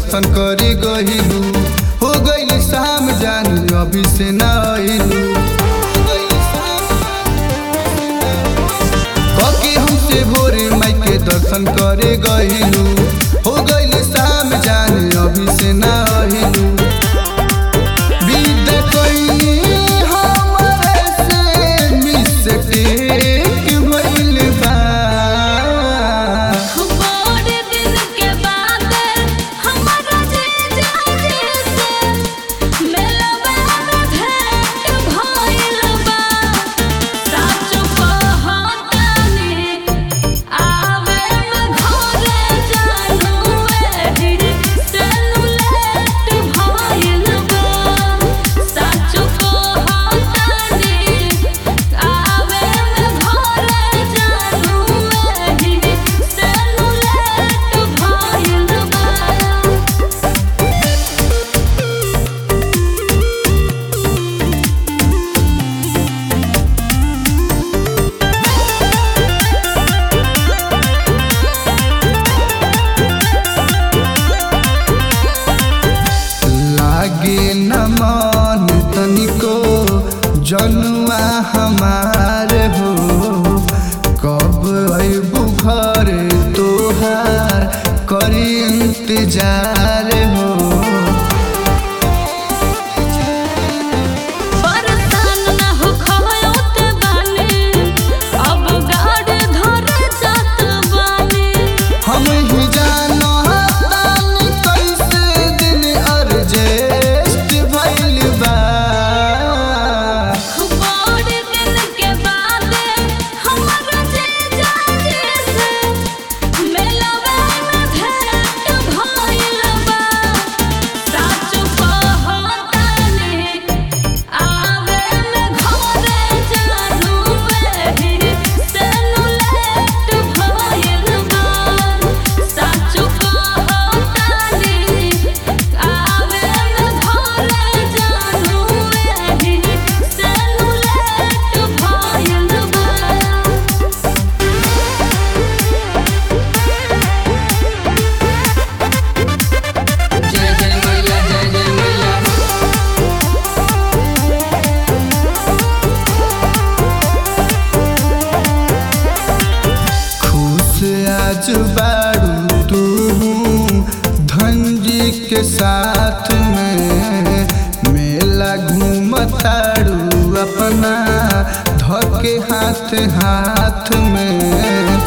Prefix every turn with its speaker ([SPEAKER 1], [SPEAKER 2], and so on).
[SPEAKER 1] दर्शन करे गहिलू हो गइल शाम जान अभी से ना आइलू कके हमसे भोरे माई के दर्शन करे गइलू हो गइल शाम जान अभी से ना आइलू विदा कइनी हमरे से मिस्टेक भइल बा
[SPEAKER 2] बड़े दिन के बाद हमारा जीजा जी से मिलवा में भेंट भइल बा सच कहतानी आवे में घरे जानू एही से लेट भइल बा सच कहतानी आवे में घरे जानू एही से लेट भइल बा
[SPEAKER 1] लागे न मन तनिको जनुआ हमार हो कब अबू घर तोहार करी इंतजार हो
[SPEAKER 2] परेशान ना हो खयोत बानी अब गाड़ धरे जात बानी
[SPEAKER 1] हम ही जानो तानी कैसे दिन अर्जेस्ट भइल बा
[SPEAKER 2] बड़े दिन के बाद हमारा जीजा जी से मिलवा में भेंट भइल बा सच कहतानी आवे में घरे जानू एही से लेट भइल बा सच कहतानी आवे में घरे जानू एही से लेट भइल बा
[SPEAKER 3] जय जय मैया जय जय मैया
[SPEAKER 1] खुश आज बारू तू धनजी के साथ में मेला घूमतारू अपना धके हाथ हाथ में